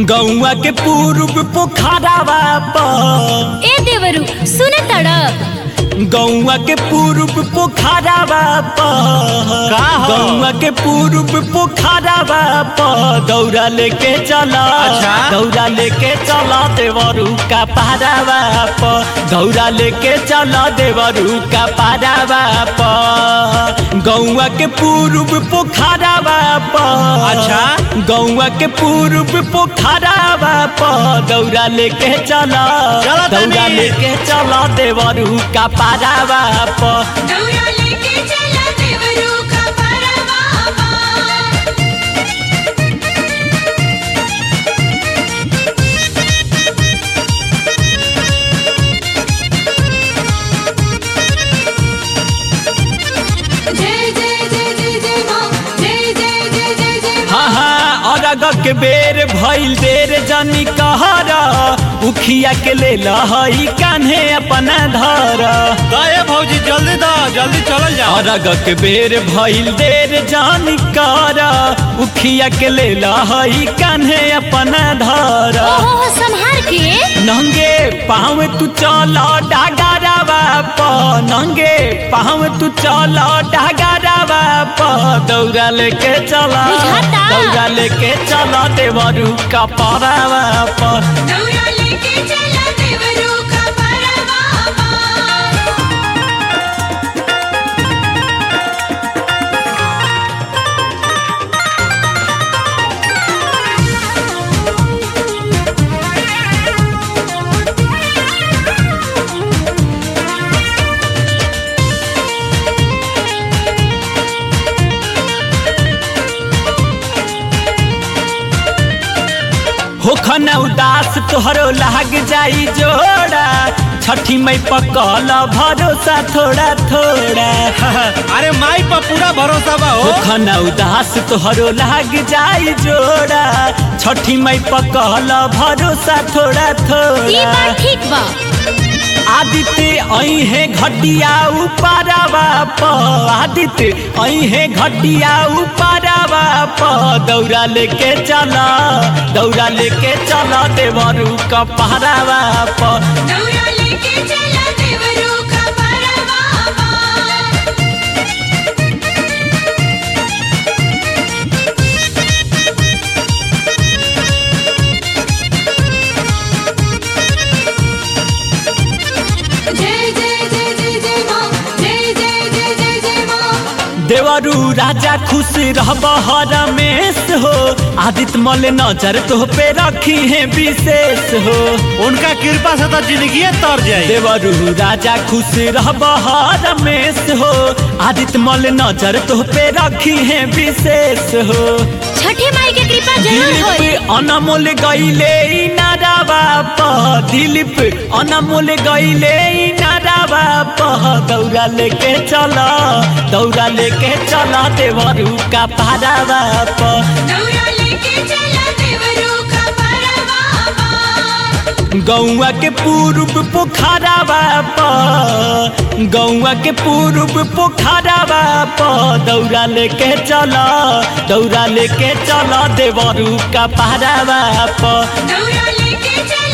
गौआ के पूर्व पोखरावा पर ए देवरू सुन तड़ गौआ के पूर्व पोखरावा पर का हो? गौआ के पूर्व पोखरावा पर दौरा लेके चला अच्छा। दौरा लेके चला देवरू का पारावा पर दौरा लेके चला देवरू का पारावा पर गौआ के पूर्व पोखरावा पर अच्छा। गौआ के पूर्व पोखरावा पर दौरा लेके चला चला तनी। दौरा लेके चला देवरू का पारावा पर दौरा लेके चला देवरू का परवा जय जय जय जय जय माँ जय जय जय जय जय माँ हाँ हाँ अरग के बेर भइल देर जनी कहरा उखिया के ले लहई कान्हे अपना धर दे भौजी जल्दी दा जल्दी चलल जाओ अरग के बेर भइल देर जानी कर उखिया के ले लहई कान्हे अपना धर ओहो संहार के नंगे पाँव तू चल डागरवा प नंगे पाँव तू चल डागरवा प दौड़ा लेके चला बुझाता। दौड़ा लेके चला देवरू का परावा पर दौरा लेके चला देवरू का परवा होखन उदास तोहरो लाग जाई जोड़ा छठी मई पकल भरोसा थोड़ा थोड़ा अरे माई पर पूरा भरोसा बा हो होखन उदास तोहरो लाग जाई जोड़ा छठी मई पकल भरोसा थोड़ा ई थोड़ा बात ठीक बा आदित्य आई है घटिया उपारावा प आदित्य आई है घटिया उपारावा प दौरा लेके चला दौरा लेके चला देवरू का पहरावा प दौरा लेके चला देवरू का परवा जय जय जय जय जय माँ जय जय जय जय जय माँ देवरू राजा खुश रहब रमेश हो आदित्य मल नजर तो पे रखी है विशेष हो उनका कृपा से तो जिंदगी तर जाए देवरू राजा खुश रहब रमेश हो आदित्य मल नजर तो पे रखी है विशेष हो छठी माई के कृपा जरूर होई दिलीप अनमोल गईले नारावा प दिलीप अनमोल गईले नारावा प दौरा लेके चला दौरा लेके चला देवरू का पारावा प दौरा लेके चला देवरू का परवा गौआ के पूर्व पोखरावा प गौआ के पूर्व पोखरावा प दौरा लेके चला दौरा लेके चला देवरू का पारावा प दौरा लेके चला